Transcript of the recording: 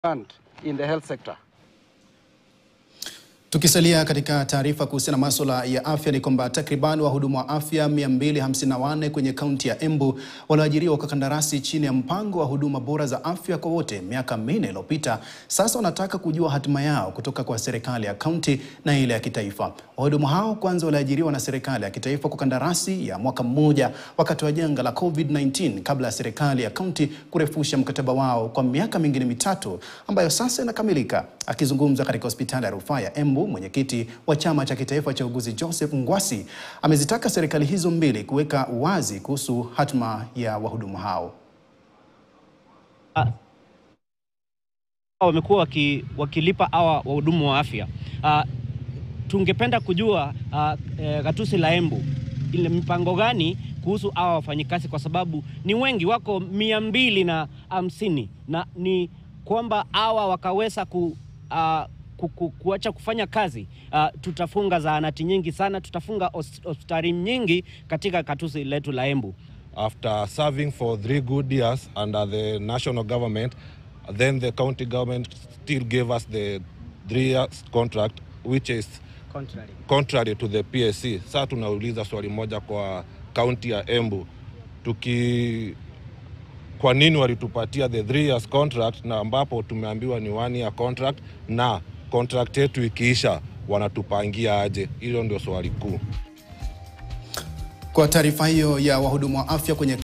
fund in the health sector. Tukisalia katika taarifa kuhusiana na masuala ya afya ni kwamba takriban wahudumu wa afya 254 kwenye kaunti ya Embu walioajiriwa kwa kandarasi chini ya mpango wa huduma bora za afya kwa wote miaka minne iliyopita sasa wanataka kujua hatima yao kutoka kwa serikali ya kaunti na ile ya kitaifa. Wahudumu hao kwanza waliajiriwa na serikali ya kitaifa kwa kandarasi ya mwaka mmoja wakati wa janga la COVID-19 kabla ya serikali ya kaunti kurefusha mkataba wao kwa miaka mingine mitatu ambayo sasa inakamilika. Akizungumza katika hospitali ya rufaa ya Embu, mwenyekiti wa chama cha kitaifa cha uguzi Joseph Ngwasi amezitaka serikali hizo mbili kuweka wazi kuhusu hatma ya wahudumu hao. wamekuwa waki, wakilipa hawa wahudumu wa afya. Uh, tungependa kujua uh, eh, gatuzi la Embu ile mipango gani kuhusu hawa wafanyikazi, kwa sababu ni wengi, wako mia mbili na hamsini na ni kwamba hawa wakaweza ku, uh, ku, ku, kuacha kufanya kazi uh, tutafunga zahanati nyingi sana, tutafunga hos- hospitali nyingi katika gatuzi letu la Embu. after serving for three good years under the national government, then the county government still gave us the three years contract, which is Contrary. contrary to the PSC. Sasa tunauliza swali moja kwa kaunti ya Embu, tuki kwa nini walitupatia the three years contract na ambapo tumeambiwa ni one year contract, na contract yetu ikiisha wanatupangia aje? Hilo ndio swali kuu. Kwa taarifa hiyo ya wahudumu wa afya kwenye